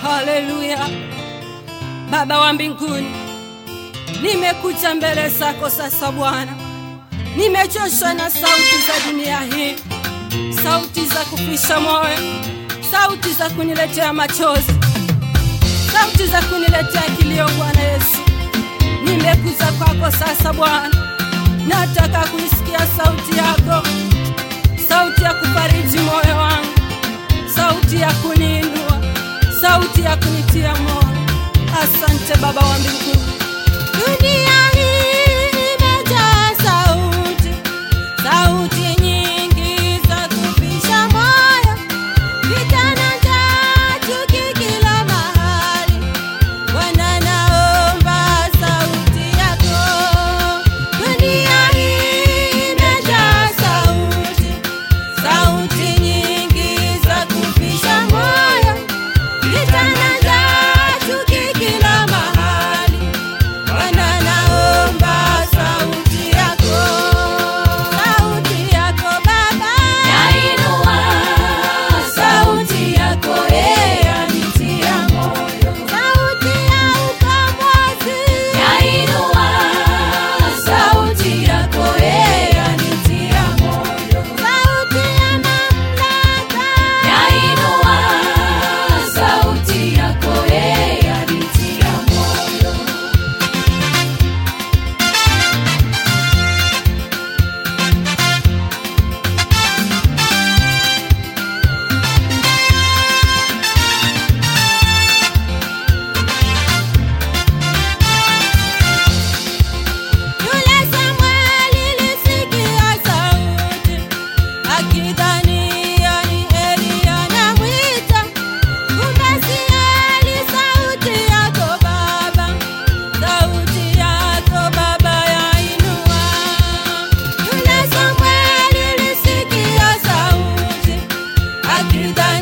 Haleluya. Baba wa mbinguni, nimekuja mbele zako sasa Bwana, nimechoshwa na sauti za dunia hii, sauti za kufisha moyo, sauti za kuniletea machozi, sauti za kuniletea kilio. Bwana Yesu, nimekuja kwako sasa Bwana, nataka kuisikia sauti yako, sauti ya kufariji moyo wangu, sauti ya kuniinua, sauti ya kunitia moyo. Asante Baba wa mbinguni. Dunia hii imejaa sauti, sauti nyingi za kufisha moyo, vita na njaa, chuki kila mahali. Bwana, naomba sauti yako. Dunia hii imejaa sauti, sauti nyingi za kufisha moyo, vita na njaa, chuki kila mahali. Bwana, naomba sauti yako, sauti yako Baba, Nainua sauti yako, ee yanitia moyo. sauti ya ukombozi, Nainua sauti yako, ee yanitia moyo. sauti ya mamlaka, Nainua sauti yako, ee yanitia moyo. Yule Samweli alisikia sauti, akidhania ni Eli anamwita. Kumbe si Eli, sauti yako Baba, sauti yako Baba yainua. Yule Samweli alisikia sauti, akidhania